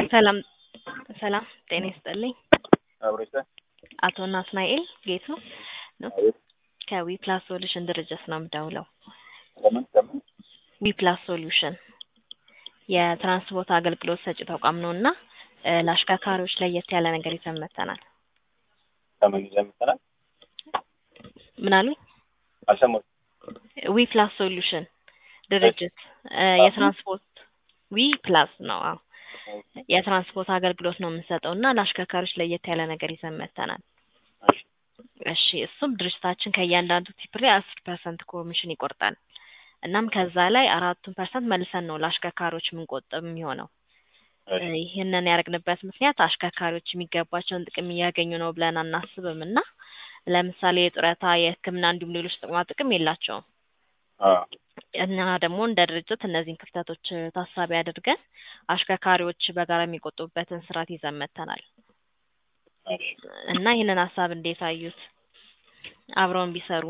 ሰላም ሰላም ጤና ይስጥልኝ። አብሮች አቶ ናትናኤል ጌቱ ነው። አቤት። ከዊ ፕላስ ሶሉሽን ድርጅት ነው የምደውለው። ከምን ከምን ዊ ፕላስ ሶሉሽን የትራንስፖርት አገልግሎት ሰጪ ተቋም ነው እና እ ለአሽከርካሪዎች ለየት ያለ ነገር ይዘን መጥተናል። ከምን ይዘን መጥተናል? ምን አሉኝ? አልሰማሁም። ዊ ፕላስ ሶሉሽን ድርጅት እ የትራንስፖርት ዊ ፕላስ ነው። አዎ የትራንስፖርት አገልግሎት ነው የምንሰጠው እና ለአሽከርካሪዎች ለየት ያለ ነገር ይዘን መጥተናል። እሺ እሺ እሱም ድርጅታችን ከእያንዳንዱ ቲፕ ላይ አስር ፐርሰንት ኮሚሽን ይቆርጣል። እናም ከዛ ላይ አራቱን ፐርሰንት መልሰን ነው ለአሽከርካሪዎች የምንቆጥብ የሚሆነው። እሺ እ ይህንን ያደረግንበት ምክንያት አሽከርካሪዎች የሚገባቸውን ጥቅም እያገኙ ነው ብለን አናስብም እና ለምሳሌ የጡረታ፣ የሕክምና እንዲሁም ሌሎች ጥቅማ ጥቅም የላቸውም። አዎ እና ደግሞ እንደ ድርጅት እነዚህን ክፍተቶች ታሳቢ አድርገን አሽከርካሪዎች በጋራ የሚቆጥቡበትን ስርዓት ይዘን መጥተናል እሺ እና ይህንን ሀሳብ እንዴት አዩት? አብረውን ቢሰሩ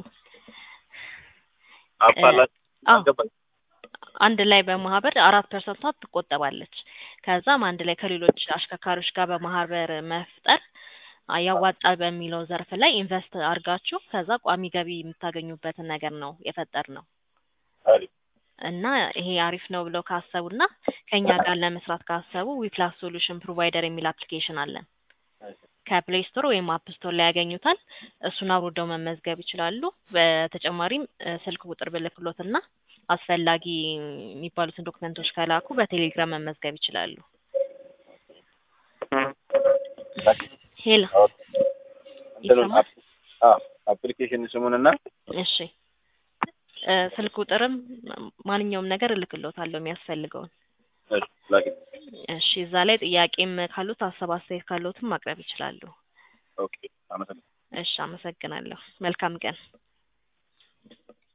አባላት አዎ አልገባኝም። አንድ ላይ በማህበር አራት ፐርሰንቷ ትቆጠባለች። ከዛም አንድ ላይ ከሌሎች አሽከርካሪዎች ጋር በማህበር መፍጠር አ- ያዋጣል በሚለው ዘርፍ ላይ ኢንቨስት አድርጋችሁ ከዛ ቋሚ ገቢ የምታገኙበትን ነገር ነው የፈጠር ነው አሪፍ እና ይሄ አሪፍ ነው ብለው ካሰቡና ከኛ ጋር ለመስራት ካሰቡ ዊፕላስ ሶሉሽን ፕሮቫይደር የሚል አፕሊኬሽን አለን። እሺ ከፕሌይ ስቶር ወይም አፕ ስቶር ላይ ያገኙታል። እሱን አውርደው መመዝገብ ይችላሉ። በተጨማሪም እ ስልክ ቁጥር ብልክሎትና አስፈላጊ የሚባሉትን ዶክመንቶች ከላኩ በቴሌግራም መመዝገብ ይችላሉ። ሄሎ አዎ እንትኑን ይሰማል? አፕ- አዎ አፕሊኬሽን ስሙንና እሺ እ ስልክ ቁጥርም ማንኛውም ነገር እልክሎታለሁ የሚያስፈልገውን። እሺ ላኪ እሺ እዛ ላይ ጥያቄም ካሉት ሀሳብ አስተያየት ካሉትም ማቅረብ ይችላሉ። ኦኬ አመሰግናለሁ። እሺ አመሰግናለሁ። መልካም ቀን።